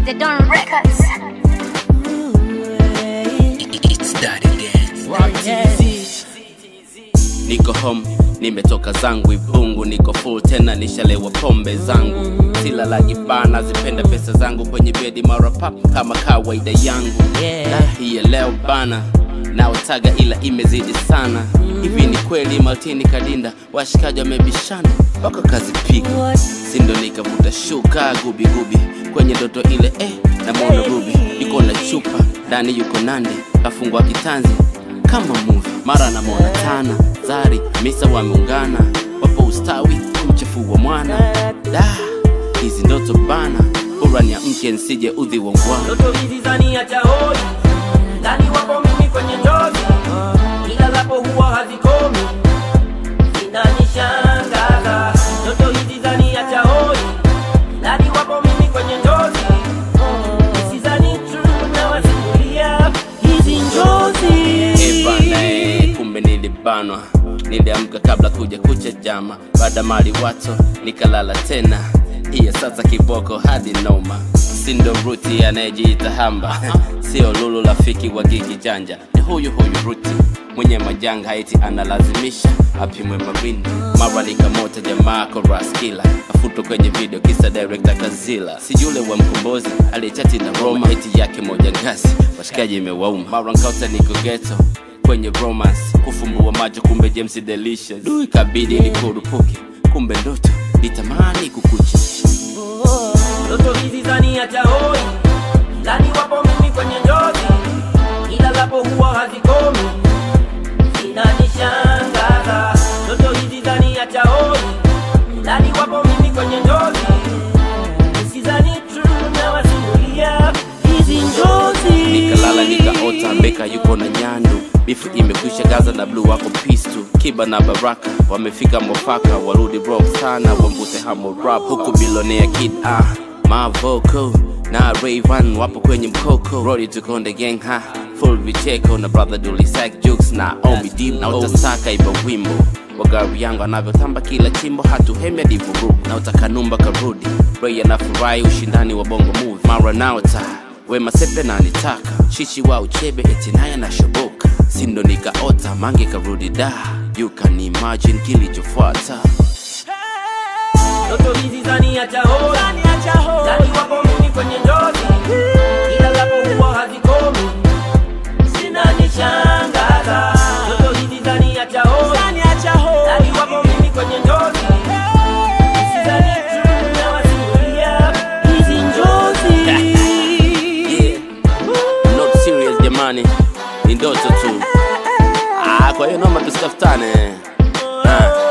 the Don Records. It's that again. Niko home, nimetoka zangu Ibungu, niko full tena, nishalewa pombe zangu, sila la jibana, zipenda pesa zangu kwenye bedi mara pap kama kawaida yangu Yeah. Na hii ya leo bana naotaga ila imezidi sana hivi ni kweli Maltini Kadinda washikaji wamebishana wako kazi piga sindo nikavuta shuka gubi gubi kwenye ndoto ile eh, namwona Ruby yuko na chupa ndani yuko Nandi kafungwa kitanzi kama movie mara namwona Tana Zari Misa wameungana wapo ustawi kumchafua mwana da hizi ndoto bana bora ni mke nsije udhi wa ngwana Ndoto hizi zaniacha hoi ndani wapo mimi kwenye njozi ila lapo huwa hazikomi zinanishangaza Ndoto hizi zaniacha hoi ndani wapo mimi kwenye njozi Nisizani true na wasimulia hizi njozi Eh bana, eh, kumbe nilibanwa niliamka kabla kuja kucha jama baada mali wato nikalala tena hiya sasa kiboko hadi noma sindo ruti anayejiita hamba sio lulu rafiki wa gigi janja ni huyu huyu ruti mwenye majanga haiti analazimisha apimwe mawindo mara likamota jamaa koraskila afutwa kwenye video kisa director kazila si yule wa mkombozi aliyechati na roma eti yake moja ngazi washikaji imewauma mara nkauta niko geto kwenye romance kufumbua macho kumbe james delicious du ikabidi nikurupuke kumbe ndoto nitamani kukucha Ndoto hizi zaniacha hoi ndani wapo mimi kwenye njozi ila lapo huwa hazikomi zinanishangaza Ndoto hizi zaniacha hoi ndani wapo mimi kwenye njozi nisizani true na wasimulia hizi njozi nikalala nikaota mbeka yuko na nyandu bifu imekwisha gaza na bluu wako pistu kiba na baraka wamefika mwafaka warudi rock sana wambute hamo rap huku bilonea kid ah mavoko na Rayvan wapo kwenye mkoko rodi tukonde gang ha full vicheko na brother dulisak jukes na omi dim na utasaka iba wimbo wa gari yangu anavyotamba kila chimbo hatuhemi hadi vurugu na utakanumba karudi Ray anafurahi ushindani wa bongo movie mara naota wema sepe na nitaka chichi wa uchebe eti naye anashoboka sindo nikaota mange karudi da you can imagine kilichofuata Ndoto hizi zaniacha hoi ndani wapo mimi kwenye njozi ila lapo huwa hazikomi zinanishangaza Ndoto hizi zaniacha hoi ndani wapo mimi kwenye njozi Nisizani true na wasimulia hizi njozi yeah. not serious jamani ni ndoto tu ah, kwa hiyo naomba tusitafutane ah.